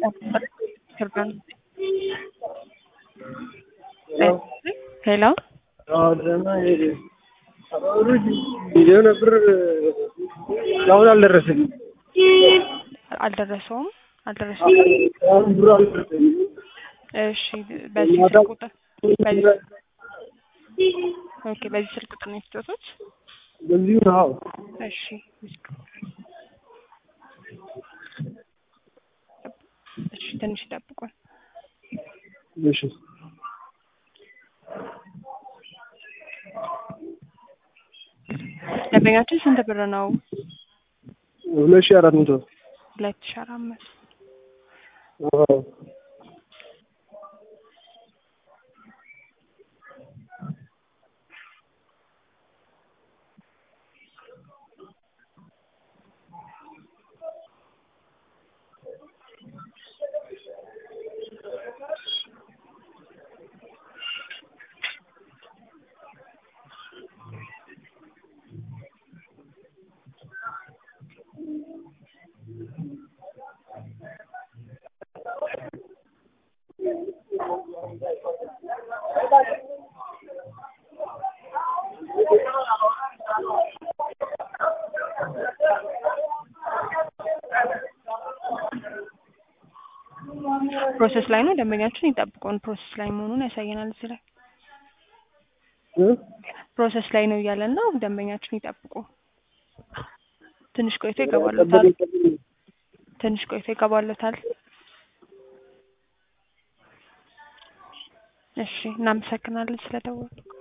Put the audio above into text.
ሄሎ ጊዜው ነበር አሁን አልደረሰኝም። አልደረሰውም አልደረሰውም። አሁን ብሩ አልደረሰኝም። እሺ በዚህ ስልክ ቁጥር በዚህ ኦኬ በዚህ ስልክ ቁጥር ነው የተጫወቱት? በዚሁ ነው። እሺ እሺ ትንሽ ይጠብቁን። እሺ ደንበኛችን ስንት ብር ነው? ሁለት ሺህ አራት መቶ ሁለት ሺህ አራት መቶ አዎ። ፕሮሰስ ላይ ነው። ደንበኛችን ይጠብቁን። ፕሮሰስ ላይ መሆኑን ያሳየናል። እዚህ ላይ እ? ፕሮሰስ ላይ ነው እያለን ነው። ደንበኛችን ይጠብቁ። ትንሽ ቆይቶ ይገባሉታል። ትንሽ ቆይቶ ይገባሉታል። እሺ፣ እናመሰግናለን ስለደወሉ።